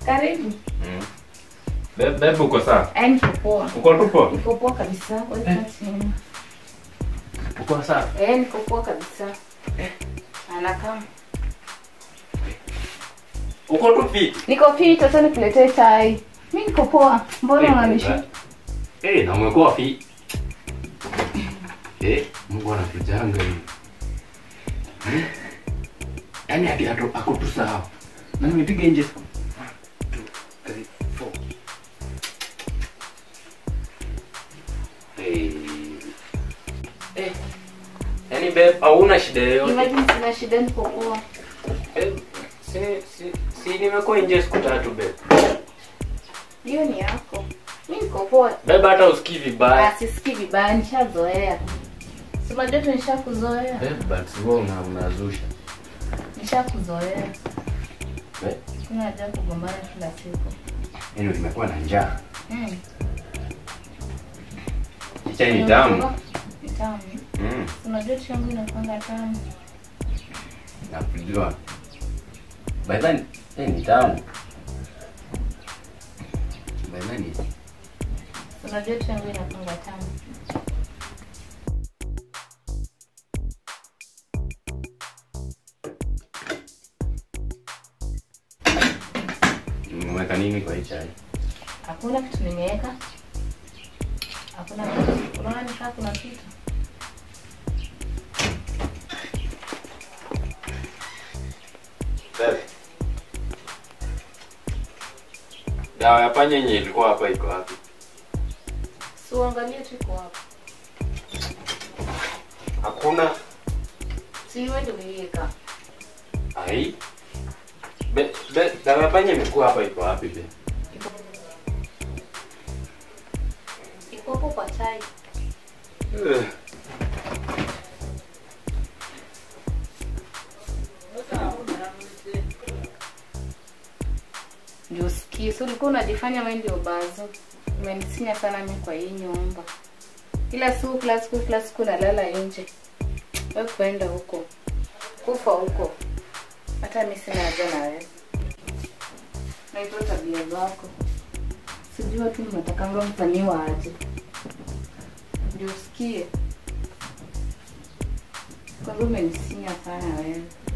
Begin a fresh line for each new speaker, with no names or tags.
Karibu.
Mm. Be- Bebe uko sawa?
Eh, niko poa.
Uko tu poa?
Niko poa kabisa. Wewe kaa chini.
Uko sawa?
Eh, niko poa kabisa. Anakaa.
Uko tu fit?
Niko fit, sasa nikuletee chai. Mimi niko poa. Mbona unanishi?
Eh, na umekuwa fit. Eh, Mungu anatujanga hivi. Eh? Yaani hadi ato ako tu sawa. Na nimepiga nje siku. One, two, three, four. Eh. Eh. Yaani babe, hauna shida yoyote.
Imagine sina shida niko poa.
Eh, si, si, si nimekuwa nje siku tatu babe.
Hiyo ni yako. Mimi niko poa.
Babe hata usikii vibaya.
Ah, sisikii vibaya, nishazoea. Si unajua tu nishakuzoea.
Babe, but wewe una unazusha.
Nishakuzoea.
Eh?
Sina haja ya kugombana kila siku.
Yaani nimekuwa na njaa.
Mm.
Chai ni tamu.
Ni tamu.
Mm.
Unajua tu yangu inakwanga tamu.
Nakujua. By then, eh, ni tamu. By then ni
Unajua tu yangu inakwanga tamu.
umeweka nini kwa hii chai?
Hakuna kitu nimeweka. Hakuna kitu. Unaona ni kama kuna kitu.
Babe. Dawa ya panya yenye ilikuwa hapa iko wapi?
Si uangalie tu iko hapo.
Hakuna.
Si wewe ndio umeiweka.
Ai. Be, be, dawa ya panya imekuwa hapa iko wapi be?
Iko Iko hapo kwa chai.
Ugh.
Ndio usikie. So ulikuwa unajifanya wewe ndio bazo. Umenisinya sana mimi kwa hii nyumba. Kila siku kila siku kila siku nalala nje. Wewe kwenda huko. Kufa huko. Hata mimi sina haja na wewe. Na hizo tabia zako. Sijui watu mnatakanga mfanyiwa aje. Ndio usikie. Kwa hivyo umenisinya sana wewe.